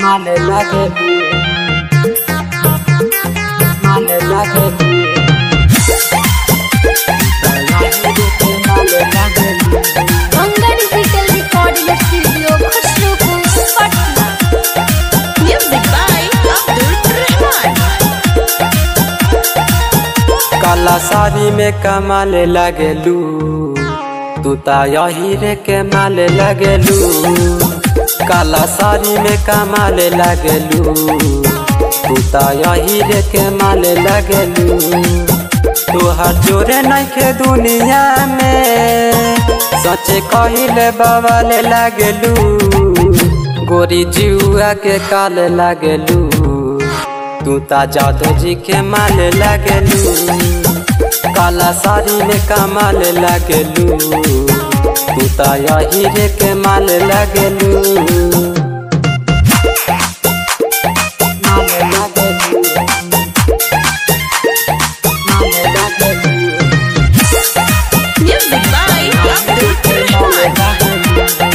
माले लागे माले लागे माले लागे Ganga digital recording studio Khusrupur Patna music by Abdul Rahman काला साड़ी में कमाले लगेलू तू ता यही रे के माले लगेलू काला साड़ी में कमाले लगेलू तू ता यही रे के माले लगेलू तू हर जोरे नहीं के दुनिया में सचे कहिले बवाले लगेलू गोरी जुआ के काले लगेलू तू ता जादू जी के माले लगेलू काला साड़ी में कमाल लगेलू तू ता यही रे के माल लगेलू माले लगेलू माले लगेलू म्यूजिक बाय अब्दुल रहमान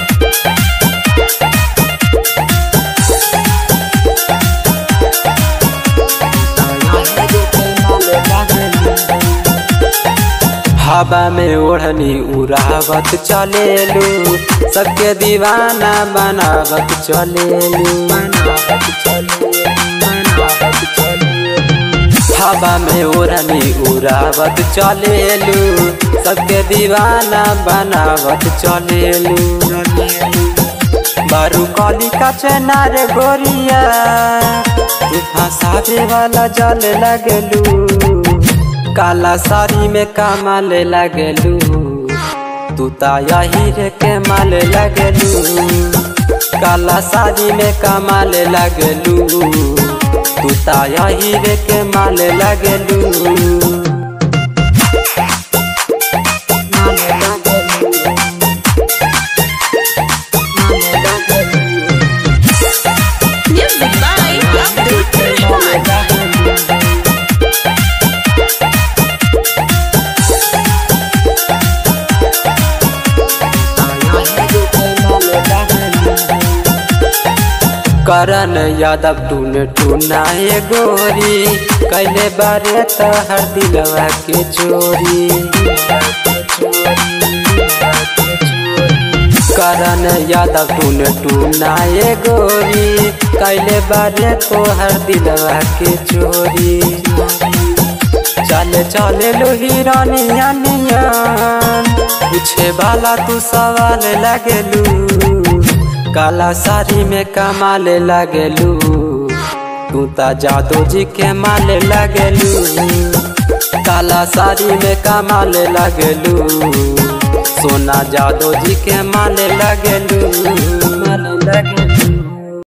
हवा में ओढ़नी उड़ावत चलेलू सबके दीवाना बनावत चलेलू बनावत चलेलू बनावत चलेलू हवा में ओढ़नी उड़ावत चलेलू सबके दीवाना बनावत चलेलू बारू कली का चेनार गोरिया तू फंसावे वाला जल लगलू काला साड़ी में कमाल लगलू तू ता यही रे के माल लगलू काला साड़ी में कमाल लगलू तू ता यही रे के माल लगलू माल लगलू माल लगलू म्यूजिक बाय अब्दुल रहमान करन यादव टून टूनाए गोरी कैले बारे तहर दिलवा के चोरी करन यादव टून टूनाए गोरी कैले बारे तोहर दिलवा के चोरी चले चले लो हिरानिया नियन पूछे वाला तू सवाल लगेलू काला साड़ी में कमाले लगेलू तू ता जादू जी के माले लगेलू काला साड़ी में कमाले लगेलू सोना जादू जी के माले लगेलू माले लगेलू